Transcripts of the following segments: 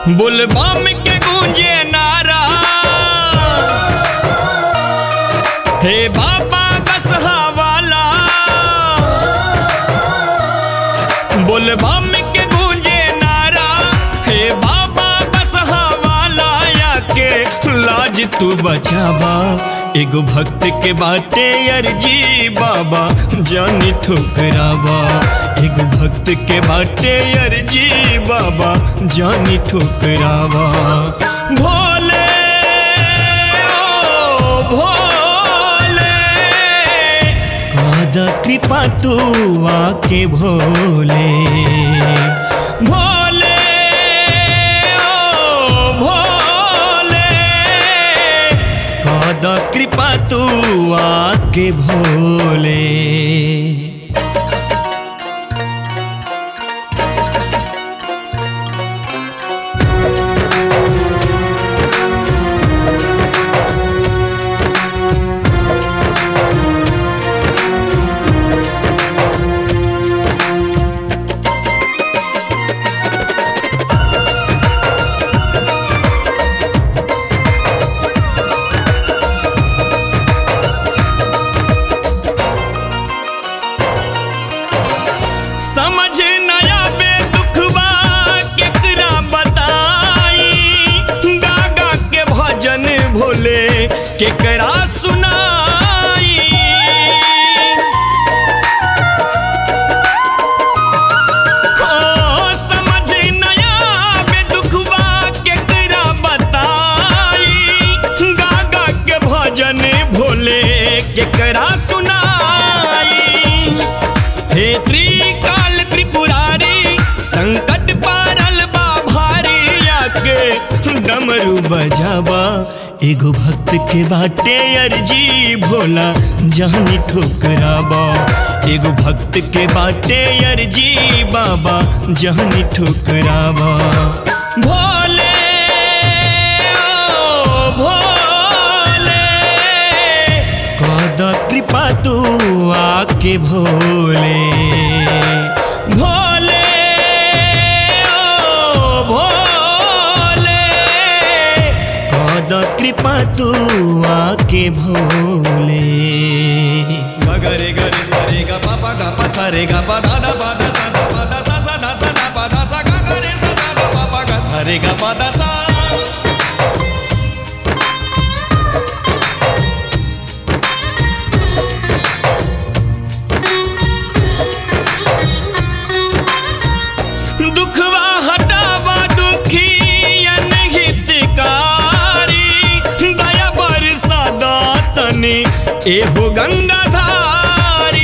बुलबम के गूंजे नारा हे बाबा बसहा वाला बुलबम के गूंजे नारा हे बाबा बसहा वाला या के लाज तू बचावा एगो भक्त के बाटे अर्जी बाबा जानी ठुकरावा एगो भक्त के बाटे अर्जी बाबा जानी ठुकरावा भोले ओ भोले कादा कृपा तू आके भोले भोले ओ भोले कादा कृपा तू आके भोले समझ नया बे दुखबा केकरा बताई गागा के भजन भोले केकरा सुनाई हो समझ नया बे दुखबा केकरा बताई गागा के भजन भोले केकरा सुनाई हे त्रिकाल त्रिपुरारी संकट पारल बा भारी आके डमरू बजावा एगो भक्त के बाटे अर्जी भोला जानी ठोकरावा एगो भक्त के बाटे अर्जी बाबा जानी ठोकरावा भोले ओ भोले कद कृपा तू आके भोले भोले ओ भोले कद कृपा तू आके भोले गरे गरे सरे ग प प ग प स रे ग प द द प द स द प द स स द स द प द स ग ग रे स स द प प ग स रे ग प द स दुखवा हटावा दुखी अनहितकारी दया बरसा दातनी एहो गंगाधारी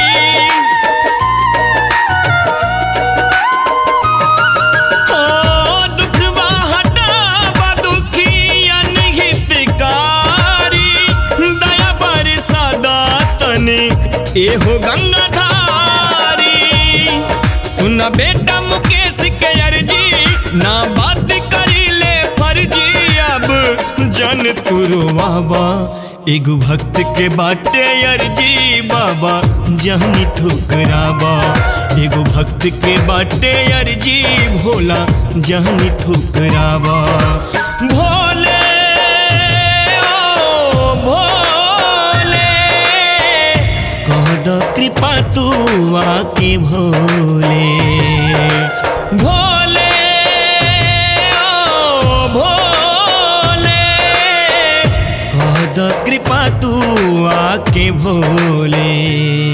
हो दुखवा हटावा दुखी अनहितकारी दया बरसा दातनी एहो गंगाधारी सुन बेटा मुकेश के अर्जी ना बात करी ले फर्जी अब जन तुरवावा एगो भक्त के बाटे अर्जी बाबा जहनी ठुकरावा एगो भक्त के बाटे अर्जी भोला जहनी ठुकरावा भोले ओ भोले कहद कृपा तू आके भोले भोले ओ भोले कहद कृपा तू आके भोले